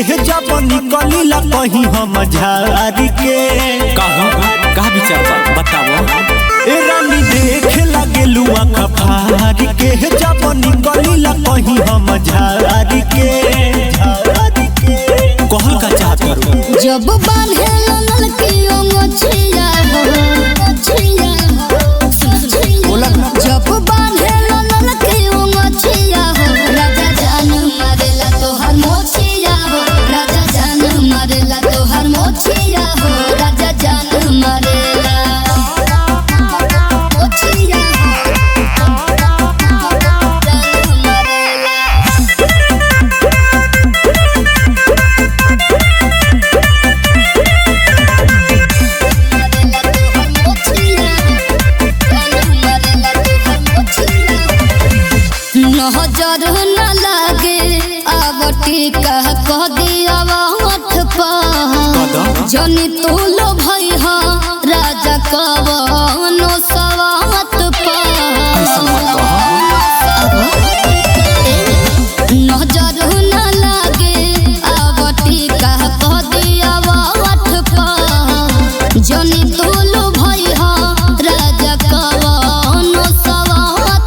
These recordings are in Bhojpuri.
जब निकलीला कहीं हम झारी के कहूँ का विचार बा बताओ ए रानी देख लगे लुआ खफारी के जब निकलीला कहीं हम झारी के झारी के कहल का चाहत करू जब बांधे लनल की ओंगछिया हो ओंगछिया हो बोला ना। जब बांधे लनल की ओंगछिया हो राजा जान मारेला तोहर मोछिया हो राजा जान मारेला तोहर मोछिया हो राजा जान मारेला मोछिया हो जान मारेला नजर न लागे आवटी कह कह दिया मठ पर जनी तू लो भई हा राजा कवनो सवात नजर न लागे आवटी कह कह दिया मठ पर जनी तू लो भई हा राजा कवनो सवात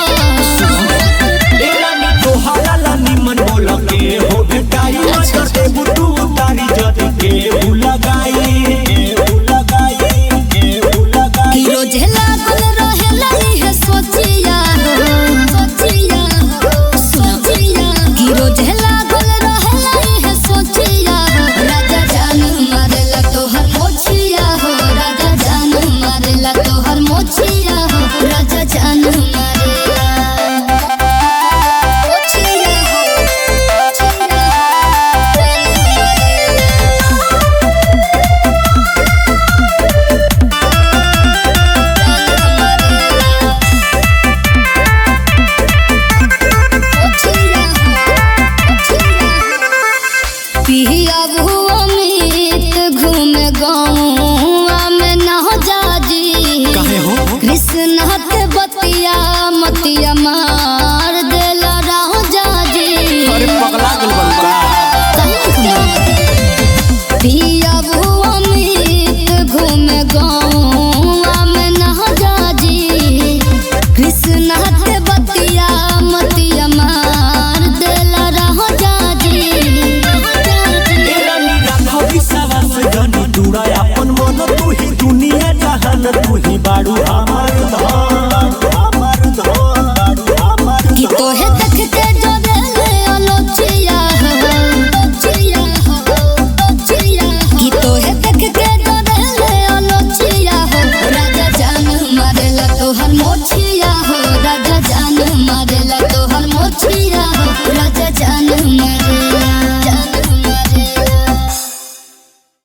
पर ए रानी तोहारा ला निमन बोल के हो भेटाई नजर दे बुटू तारी जद के उ लगाई के उ लगाई के उ लगाई कि रोजे लागल रहेला इहे सोचिया हो सोचिया हो सोचिया कि रोजे लागल रहेला इहे सोचिया हो राजा जान मारेला तोहर मोछिया हो राजा जान मारेला तोहर मोछिया हो राजा जान मारेला मोछिया हो मोछिया पिया भुआ मीत घूमे गाँव में न जाजी काहे हो कृष्ण के बतिया मतिया माँ